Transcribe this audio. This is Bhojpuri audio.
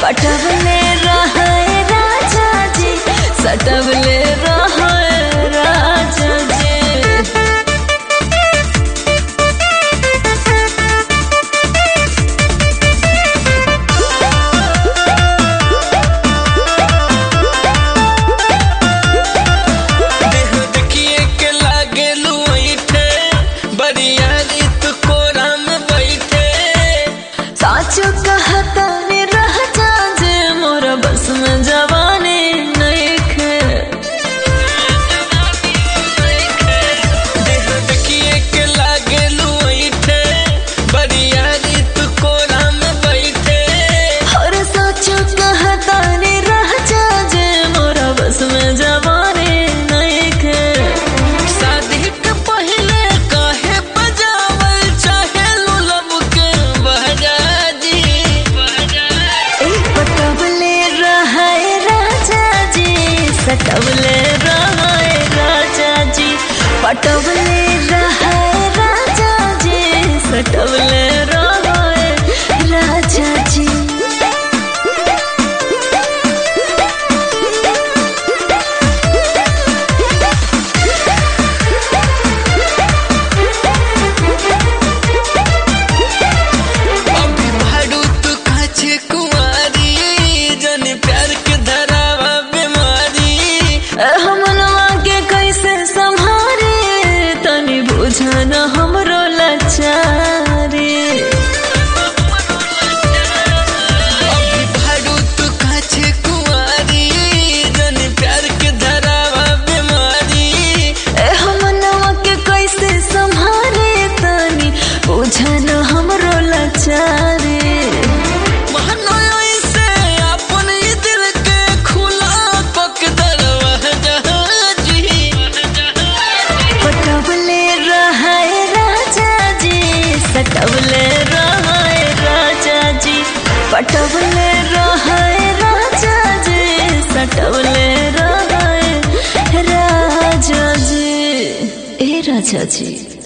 पटवले रहे राजा जी सटवले रहे राजा जी देह देखिए के लागे लुइठे बरियारी तू कोरा में बैठे साचो कहता रे राजा जी मोर बस में जवानी नइखे देह देखिए के लागे लुइठे बरियारी तू कोरा में बैठे और साचो कहता रे राजा जी मोर बस में जवानी नइखे शादी के पहले काहे बजावल चाहे लुलब के बहजाजी ए पटवले रहे राजा जी सटवले रहे राजा जी पटवले रहे राजा जी सटवले रहे राजा जी अभी भाड़ू तू काछे कुंवारी जन प्यार के धरावा बीमारी हमनवा के कैसे संभारे तनी बुझन हमरो लाचारी अभी भाड़ू तू काछे कुंवारी जन प्यार के धरावा बीमारी ए हमनवा के कैसे संभारे तनी बुझन हमरो लाचारी महनोई से अपन ही दिल के खुला पक दरवाजा जी पटवले रहे राजा जी सटवले रहे राजा जी पटवले रहे राजा जी सटवले रहे राजा जी ए राजा जी